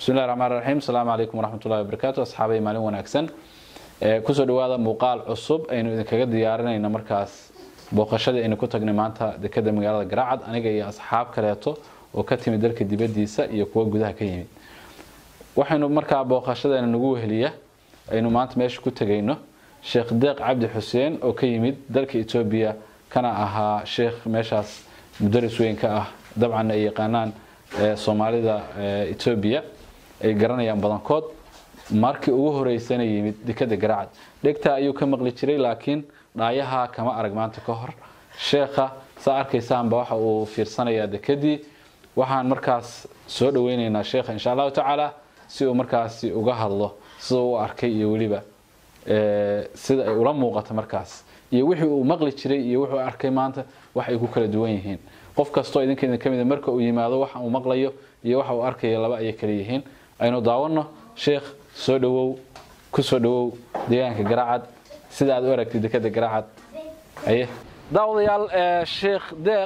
bismillahi raxmaan raxiim asalaamu calaykum waraxmatullahi wabarakaatu asxaabay maalin wanaagsan kusoo dhawaada muuqaal cusub aynu idinkaga diyaarinayno markaas booqashadii aynu ku tagnay maanta dekeda magaalada garaacad aniga iyo asxaab kaleeto oo ka timid dalka dibadiisa iyo kuwa gudaha ka yimid waxaynu markaa booqashadeena nagu weheliya aynu maanta meesha ku tegayno sheekh deeq cabdi xuseen oo ka yimid dalka etoobiya kana ahaa sheekh meeshaas mudaris weyn ka ah dabcan ay yaqaanaan soomaalida etoobiya ay garanayaan badankood markii ugu horeysana yimid dekeda garaacad dhegtaa ayuu ka maqli jiray laakiin dhaayaha kama arag maanta ka hor sheekha saa arkaysaanba waxa uu fiirsanayaa dekedii waxaan markaas soo dhaweyneynaa sheekha insha allahu tacaala si uu markaasi uga hadlo sida u arkay iyo weliba sida ay ula muuqato markaas iyo wixii uu maqli jiray iyo wuxuu arkay maanta wax ay ku kala duwan yihiin qof kastoo idinka idin ka mida marka uu yimaado waxa uu maqlayo iyo waxa uu arkayo laba ayay kala yihiin aynu daawanno sheekh soo dhawow ku soo dhawow deegaanka garaacad sida aad u aragtay dekeda garaacad aye daawadayaal sheekh deeq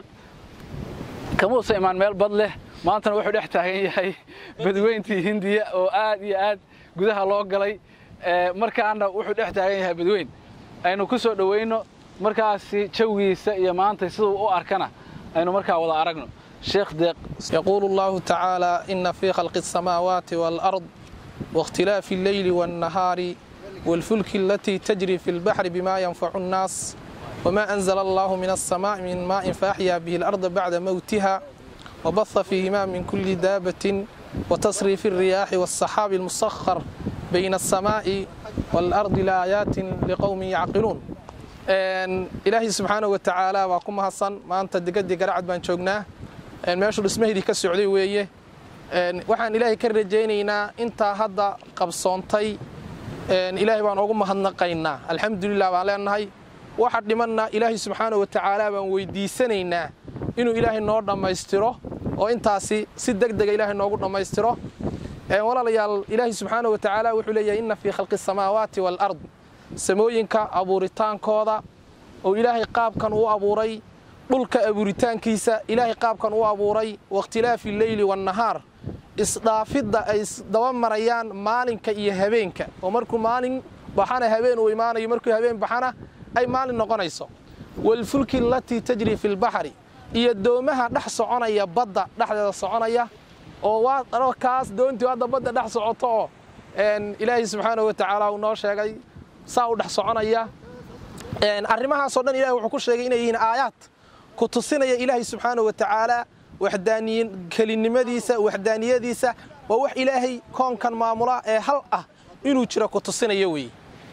kamuusa imaan meel bad leh maantana wuxuu dhex taagan yahay badweyntii hindiya oo aad iyo aad gudaha loo galay markaana wuxuu dhex taagan yahay badweyn aynu ku soo dhaweyno markaasi jawigiisa iyo maanta siduu u arkana aynu markaa wada aragno sheekh deeq يقول الله تعالى إن في خلق السماوات والأرض واختلاف الليل والنهار والفلك التي تجري في البحر بما ينفع الناس وما أنزل الله من السماء من ماء فأحيا به الأرض بعد موتها وبث فيهما من كل دابة وتصريف الرياح والسحاب المسخر بين السماء والأرض لآيات لقوم يعقلون ilaahay subxaana wa tacaala waa ku mahadsan maanta degadii garacad baan joognaa meeshuu dhismaheydii ka socday weeye waxaan ilaahay ka rajaynaynaa intaa hadda qabsoontay ilaahay baan ugu mahadnaqaynaa alxamdulilah baan leenahay waxa dhimanna ilaahay subxaana wa tacaala baan weydiisanaynaa inuu ilaahay noo dhammaystiro oo intaasi si deg dega ilaahay noogu dhammaystiro walaalayaal ilaahay subxaana wa tacaala wuxuu leeyahay inna fii khalqi asamaawaati waalard samooyinka abuuritaankooda oo ilaahay qaabkan uu abuuray dhulka abuuritaankiisa ilaahay qaabkan uu abuuray wakhtilaafi leyli waannahaar isdhaafidda ay isdaba marayaan maalinka iyo habeenka oo markuu maalin baxana habeen uu imaanayo markuu habeen baxana ay maalin noqonayso waalfulki alatii tajri fi lbaxri iyo doomaha dhex soconaya badda dhexdeeda soconaya oo waa kaas doontii hadda badda dhex socoto oo ilaahay subxaana wa tacaala uu noo sheegay saa u dhex soconaya arrimahaasoo dhan ilahay wuxuu ku sheegay inay yihiin aayaad ku tusinaya ilaahay subxaana wa tacaala waxdaaniyin kelinimadiisa waxdaaniyadiisa waa wax ilaahay koonkan maamula ee hal ah inuu jiro ku tusinaya weeye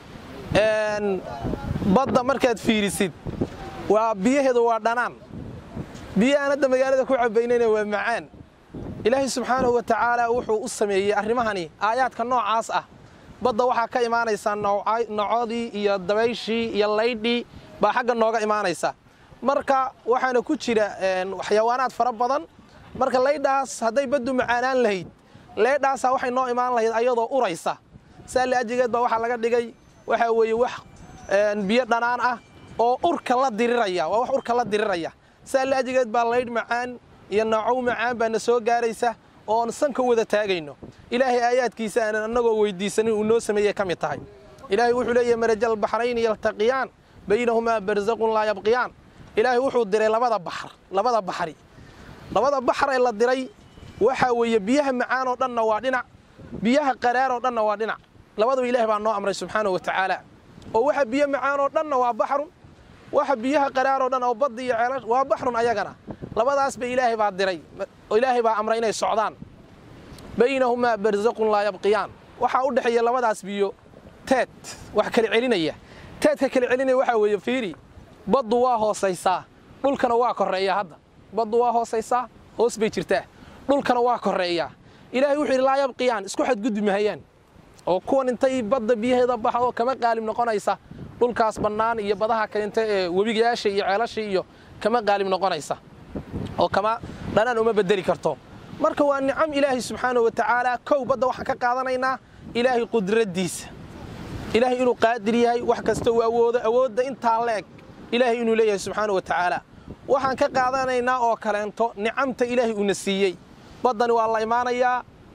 badda markaad fiirisid waa biyaheedu waa dhanaan biyahaan hadda magaalada ku cabaynayna waa macaan ilaahay subxaanahu wa tacaala wuxuu u sameeyey arrimahani aayaadka noocaas ah badda waxaa ka imaanaysaa nocodii iyo dabayshii iyo laydhii baa xagga nooga imaanaysa marka waxaana ku jira xayawaanaad fara badan marka laydhaas hadday baddu macaanaan lahayd leydhaasaa waxay noo imaan lahayd ayadoo uraysa saali ajigeed baa waxaa laga dhigay waxaa weeye wax biyo dhanaan ah oo urka la diriraya waa wax urka la diriraya saali ajigeed baa laydh macaan iyo noocow macaan baana soo gaaraysa oon sanka wada taagayno ilaahay aayaadkiisa aanan annagoo weydiisanin uu noo sameeyey ka mid tahay ilaahay wuxuu leeyahy marajal baxrayni yaltaqiyaan baynahumaa barzaqun laa yabqiyaan ilaahay wuxuu diray labada baxr labada baxri labada baxr ee la diray waxaa weeye biyaha macaan oo dhanna waa dhinac biyaha qaraar oo dhanna waa dhinac labadaba ilahay baa noo amray subxaanahu wa tacaala oo waxa biyo macaan oo dhanna waa baxrun waxa biyaha qaraar oo dhan oo badda iyo ceelash waa baxrun ayagana labadaasba ilaahay baa diray oo ilaahay baa amray inay socdaan baynahumaa barzaqun laa yabqiyaan waxaa u dhexeeya labadaas biyo teed wax kala celinaya teedka kala celinaya waxaa weeye fiiri baddu waa hoosaysaa dhulkana waa korreeyaa hadda baddu waa hoosaysaa hoos bay jirtaa dhulkana waa korreeyaa ilaahay wuxuu yidhi laa yabqiyaan isku xadgudbi mahayaan oo kuwan intay badda biyaheeda baxdo kama qaalib noqonaysa dhulkaas bannaan iyo badaha kalinta ee webigayaasha iyo ceelasha iyo kama qaalib noqonaysa oo kama dhanaan uma bedeli karto marka waa nicam ilaahay subxaanahu wa tacaala kow badda waxaan ka qaadanaynaa ilaahay qudraddiisa ilaahay inuu qaadir yahay wax kasta uu awoodo awoodda intaa leeg ilaahay inuu leeyahay subxaanahu wa tacaala waxaan ka qaadanaynaa oo kaleento nicamta ilaahay uuna siiyey baddani waa la imaanayaa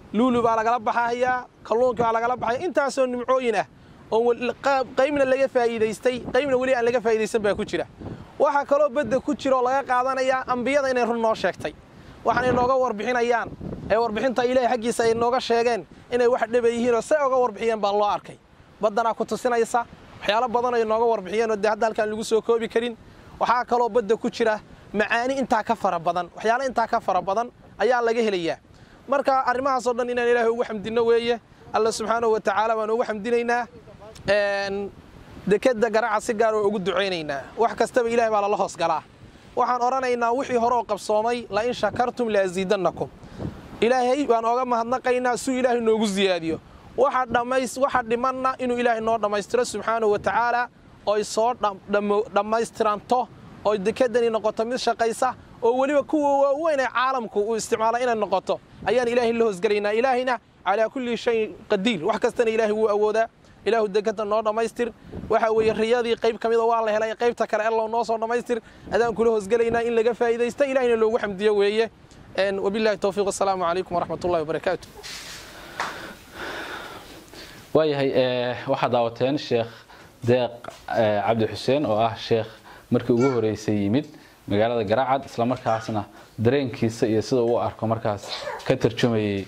luulu baa lagala baxahayaa kalluunkii baa lagala baxaya intaasoo nimcooyin ah oo qaybna laga faa'iidaystay qaybna weli aan laga faa'iidaysan baa ku jira waxaa kaloo badda ku jira oo laga qaadanayaa ambiyada inay run noo sheegtay waxaanay nooga warbixinayaan ee warbixinta ilaahay xaggiisa ay nooga sheegeen inay wax dhaba yihiin oo say oga warbixiyeen baa loo arkay baddanaa ku tusinaysa waxyaalo badan ay nooga warbixiyeen oo dee hadda halkaan lagu soo koobi karin waxaa kaloo badda ku jira macaani intaa ka fara badan waxyaalo intaa ka fara badan ayaa laga helayaa marka arrimahaasoo dhan inaan ilaahay ugu xamdinno weeye alla subxaanahu wa tacaala baan ugu xamdinaynaa dekadda garaca si gaar oo ugu ducaynaynaa wax kastaba ilahay baa lala hoos galaa waxaan odhanaynaa wixii hore oo qabsoomay la in shakartum laasiidannakum ilaahay baan ooga mahadnaqaynaa suu ilaahay noogu siyaadiyo waxa dhammays waxa dhimanna inuu ilaahay noo dhammaystiro subxaanahu wa tacaala oy soo dhammaystiranto oy dekedani noqoto mid shaqaysa oo weliba kuwa waaweyn ee caalamku uu isticmaala inay noqoto ayaan ilaahay la hoosgelaynaa ilaahayna calaa kulli shayin qadiir wax kastana ilaahay wuu awoodaa ilaahu dekada noo dhammaystir waxa weeye riyadii qayb ka mida waa la helay qaybta kale allow noo soo dhammaystir adaan kula hoosgelaynaa in laga faa'iidaysta ilahayna loogu xamdiyo weeye wabillahi towfiiq wasalaamu calaykum waraxmat ullahi wabarakaatu waayahay waxaad daawateen sheekh deeq cabdi xuseen oo ah sheekh markii ugu horeysay yimid magaalada garaacad islamarkaasna dareenkiisa iyo sida uu arko markaas ka tarjumayay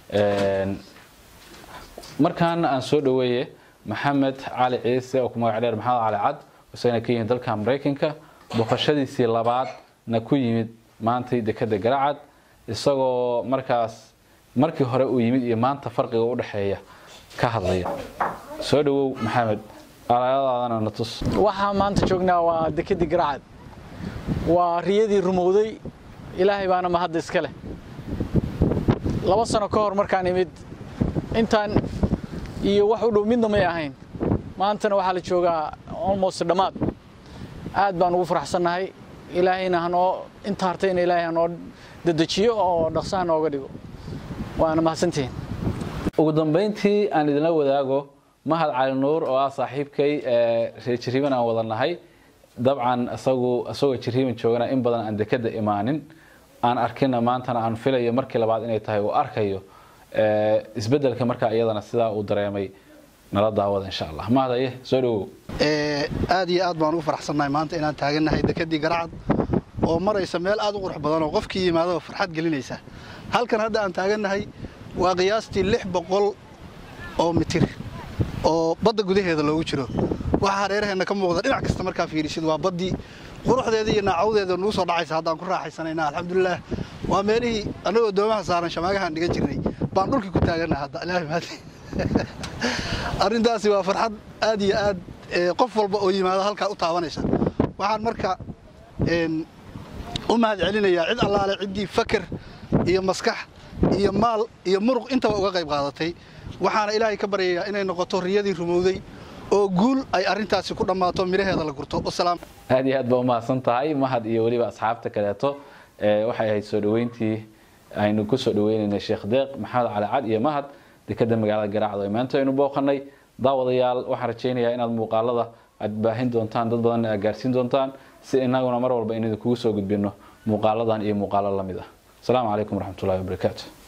markaana aan soo dhaweeye maxamed cali ciise oo ku magac dheer maxamed cali cad isagana ka yimid dalka maraykanka boqoshadiisii labaadna ku yimid maantay dekada garaacad isagoo markaas markii hore uu yimid iyo maanta farqiga u dhexeeya ka hadlaya soo dhawow maxamed alayadaadana na tus waxaa maanta joognaa waa dekedii garacad waa riyadii rumowday ilaahay baana mahadda iska leh laba sano ka hor markaan imid intaan iyo wax u dhow midna may ahayn maantana waxaa la joogaa almost dhammaad aad baan ugu faraxsannahay ilaahayna hanoo inta hartayna ilaahay hanoo dedejiyo oo dhaqso ha nooga dhigo waana mahadsantihiin ugu dambayntii aan idinla wadaago mahad cali nuur oo ah saaxiibkay reer jiriiban aan wada nahay dabcan isagu isagoo jiriiban joogana in badan aan dekada imaanin aan arkina maantana aan filayo markii labaad inay tahay uu arkayo isbedelka markaa iyadana sidaa uu dareemay nala daawada insha allah mahadaye soo dhawow aad iyo aad baan ugu faraxsannahay maanta inaan taagannahay dekadii garacad oo maraysa meel aad u qurux badan oo qofkii yimaadaba farxad gelinaysa halkan hadda aan taagannahay waa qiyaastii lix boqol oo mitir oo badda gudaheeda loogu jiro waxaa hareeraheenna ka muuqda dhinac kasta markaa fiirisid waa baddii quruxdeeda iyo naacawdeeda nugu soo dhacaysa haddaan ku raaxaysanayna alxamdulilaah waa meelihii annagoo doomaha saaran shamaagahaan dhigan jirnay baan dhulkii ku taagannaha hadda ilaahay mahadi arrintaasi waa farxad aad iyo aad qof walba oo yimaado halkaa u taabanaysa waxaan marka u mahad celinayaa cid allaale ciddii faker iyo maskax iyo maal iyo muruq intaba uga qayb qaadatay waxaana ilaahay ka baryayaa inay noqoto riyadii rumowday oo guul ay arrintaasi ku dhammaato midhaheeda la gurto wasalaam aad iyo aad baa umahadsan tahay mahad iyo weliba asxaabta kaleeto waxay ahayd soo dhaweyntii aynu ku soo dhaweynaynay sheekh deeq maxamed cali cad iyo mahad dekada magaalada garaacdo ee maanta aynu booqanay daawadayaal waxaan rajaynayaa inaad muuqaalada aad baahin doontaan dad badanna aad gaarsiin doontaan si inaguna mar walba inaynu kugu soo gudbino muuqaaladan iyo muuqaalo lamid ah asalaamu calaykum waraxmatullahi wabarakaatu